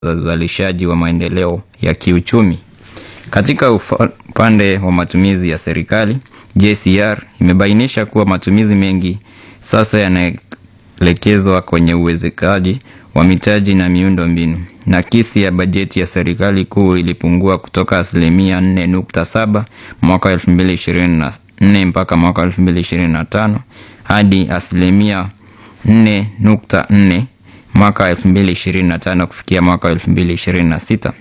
za uzalishaji wa maendeleo ya kiuchumi. Katika upande wa matumizi ya serikali, JCR imebainisha kuwa matumizi mengi sasa yanaelekezwa kwenye uwezekaji wa mitaji na miundo mbinu. Nakisi ya bajeti ya serikali kuu ilipungua kutoka asilimia 4.7 mwaka 2024 mpaka mwaka 2025 hadi asilimia 4.4 mwaka 2025 kufikia mwaka 2026.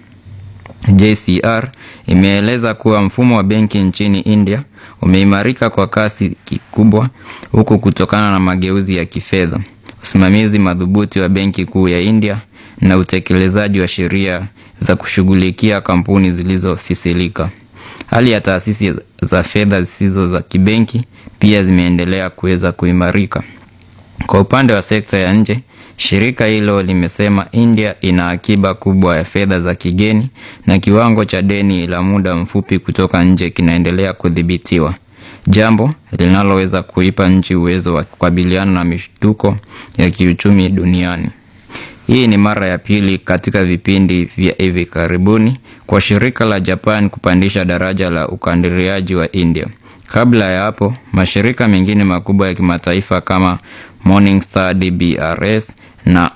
JCR imeeleza kuwa mfumo wa benki nchini India umeimarika kwa kasi kikubwa huku kutokana na mageuzi ya kifedha, usimamizi madhubuti wa Benki Kuu ya India na utekelezaji wa sheria za kushughulikia kampuni zilizofisilika. Hali ya taasisi za fedha zisizo za kibenki pia zimeendelea kuweza kuimarika. Kwa upande wa sekta ya nje, shirika hilo limesema India ina akiba kubwa ya fedha za kigeni na kiwango cha deni la muda mfupi kutoka nje kinaendelea kudhibitiwa, jambo linaloweza kuipa nchi uwezo wa kukabiliana na mishtuko ya kiuchumi duniani. Hii ni mara ya pili katika vipindi vya hivi karibuni kwa shirika la Japan kupandisha daraja la ukadiriaji wa India. Kabla ya hapo, mashirika mengine makubwa ya kimataifa kama Morningstar DBRS na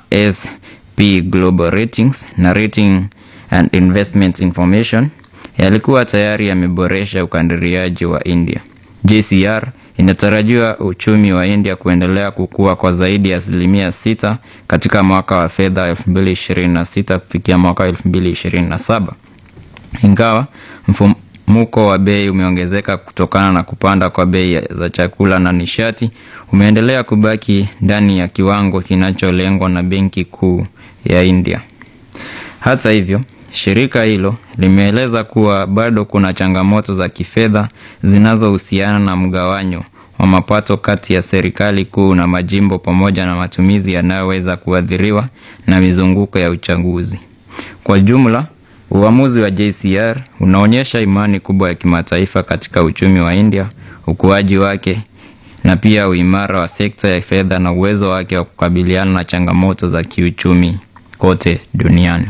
SP Global Ratings na Rating and Investment Information yalikuwa tayari yameboresha ukadiriaji wa India. JCR inatarajiwa uchumi wa India kuendelea kukua kwa zaidi ya asilimia sita katika mwaka wa fedha 2026 kufikia mwaka 2027. Ingawa mfumuko wa bei umeongezeka kutokana na kupanda kwa bei za chakula na nishati, umeendelea kubaki ndani ya kiwango kinacholengwa na Benki Kuu ya India. Hata hivyo, shirika hilo limeeleza kuwa bado kuna changamoto za kifedha zinazohusiana na mgawanyo wa mapato kati ya serikali kuu na majimbo pamoja na matumizi yanayoweza kuathiriwa na mizunguko ya uchaguzi. Kwa jumla, uamuzi wa JCR unaonyesha imani kubwa ya kimataifa katika uchumi wa India, ukuaji wake na pia uimara wa sekta ya fedha na uwezo wake wa kukabiliana na changamoto za kiuchumi kote duniani.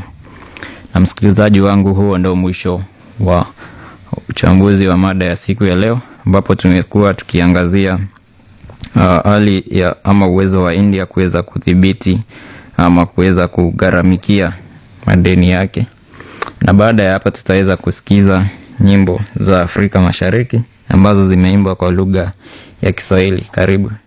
Na msikilizaji wangu, huo ndio mwisho wa uchambuzi wa mada ya siku ya leo, ambapo tumekuwa tukiangazia hali uh, ya ama uwezo wa India kuweza kudhibiti ama kuweza kugharamikia madeni yake, na baada ya hapa tutaweza kusikiza nyimbo za Afrika Mashariki ambazo zimeimbwa kwa lugha ya Kiswahili. Karibu.